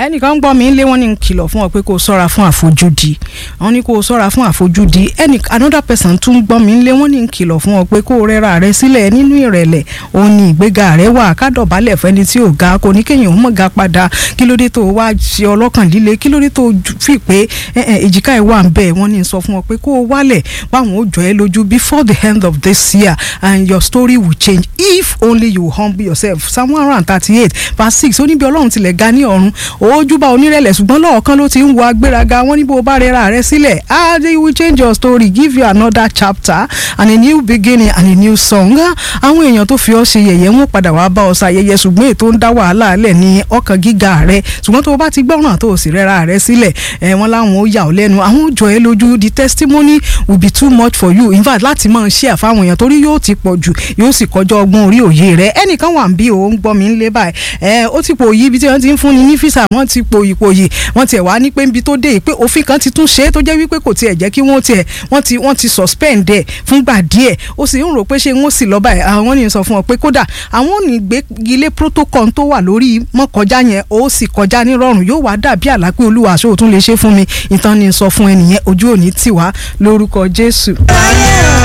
ẹnìkan ń gbọ́ mi lé wọ́n ní kìlọ̀ fún ọ pé kó o sọ́ra fún àfojúdi wọ́n ní kó o sọ́ra fún àfojúdi ẹnì another person tún gbọ́ mi lé wọ́n ní kìlọ̀ fún ọ pé kó o rẹ́ra rẹ sílẹ̀ nínú ìrẹ̀lẹ̀ òun ni ìgbéga rẹ wà kádọ̀bálẹ̀ fẹ́ni tí ò ga kò ní kéèyàn ó mọ̀ ga padà kí ló dé tó o wá ṣe ọlọ́kàn líle kí ló dé tó o fi pé èjìká ẹ̀ wà ń bẹ̀ wọ́n ní sọ fún ọ pé kó o wálẹ̀ báwọn ó jọ ẹ́ lójú before the end of this year and your story will change if only you humble yourself psalm one hundred and thirty-eight verse six ó ní bí ọlọ́run tilẹ̀ ga ní ọ̀run ojúbà onírẹ̀lẹ̀ ṣùgbọ́n lọ́ọ̀kan ló ti ń wo agbéraga wọ́n ní bó o bá rẹra rẹ sílẹ̀ ah they will change your story give you another chapter and a new beginning and a new song àwọn èèyàn tó fi ọ́ ṣe yẹ̀yẹ́ wọn padà wá bá ọ ṣayẹyẹ ṣùgbọ́n ètò ń dá wàhálà lẹ̀ ní ọkàn gíga rẹ ṣùgbọ́n tó o bá ti gbọ́ràn tó o sì rẹra rẹ sílẹ̀ ẹ̀ wọ́n láwọn ó yà ọ́ lẹ́nu àwọn ó jọ ẹ́ lójú the testimony will be too much for you in fact láti máa share fáwọn èèyàn torí yóò ti pọ̀ jù yóò sì kọjá ọgbọ́n orí òye rẹ ẹnìkan wà ń bí o ń gbọ́ mi ń lé báyìí ẹ ó ti pò yí ibi tí wọ́n ti ń fúnni ní físà wọ́n ti pòyì pòyì wọ́n tiẹ̀ wá ní pé níbi tó dé yìí pé òfin kan ti tún ṣe é tó jẹ́ wípé kò tiẹ̀ jẹ́ kí wọ́n tiẹ̀ wọ́n ti wọ́n ti suspend ẹ̀ fúngbà díẹ̀ ó sì ń rò pé ṣé wọ́n sì lọ báyìí àwọn ní sọ fún ọ pé kódà àwọn ò ní gbégilé protocol tó wà lórí mọ́kọjá yẹn ó sì kọjá nírọ̀rùn yóò wá dàbí àlá pé olúwa aṣọ òtún lè ṣe fún mi ìtàn ni sọ fún ẹnìyẹn ojú òní tì wá lórúkọ Jésù.